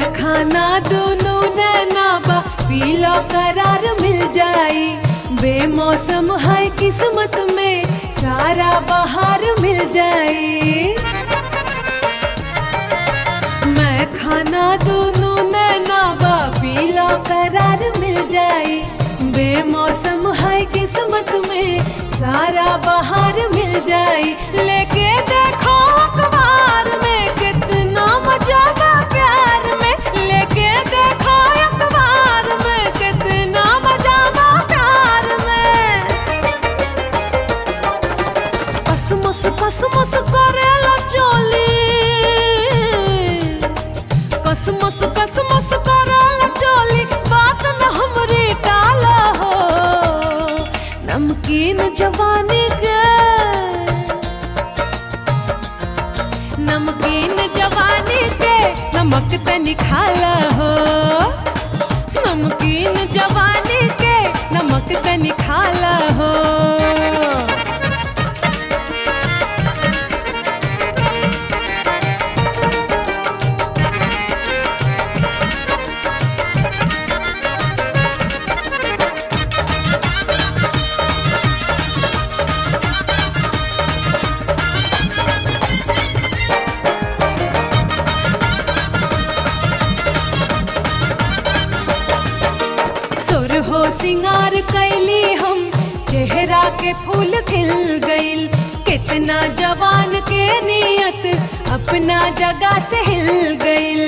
मैं खाना दोनों नैना बा पीला करार मिल जाई बेमौसम है किस्मत में सारा बहार मिल जाई मैं खाना दोनों नैना बा पीला करार मिल जाई बेमौसम है किस्मत में सारा बहार मिल जाई लेके देखो अखबार में कितना मजा बा प्यार में लेके देखो अखबार में कितना मजा बा प्यार में कसमस कसमस करेला चोली कसमस कसमस करेला चोली बात न हमरे टाला हो नमकीन जवानी के नमकीन जवानी के नमक तनी खाला हो नमकीन जवानी के नमक तनी खाला हो सुर हो सिंगार कैली हम चेहरा के फूल खिल गइल कितना जवान के नियत अपना जगह से हिल गइल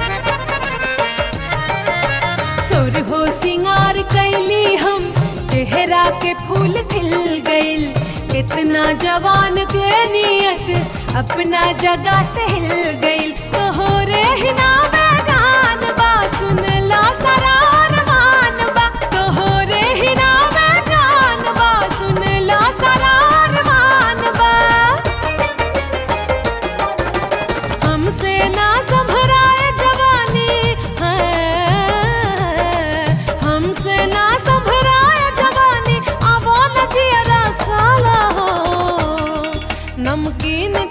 सुर हो सिंगार कैली हम चेहरा के फूल खिल गइल कितना जवान के नियत अपना जगह से हिल गइल तोहरे ही नाम जान बा सुन ला सरार मान बा तोहरे ही नाम जान बा सुन ला सरार मान बा हमसे ना संभराए जवानी है हमसे ना संभराए जवानी अब न जियरा साला हो नमकीन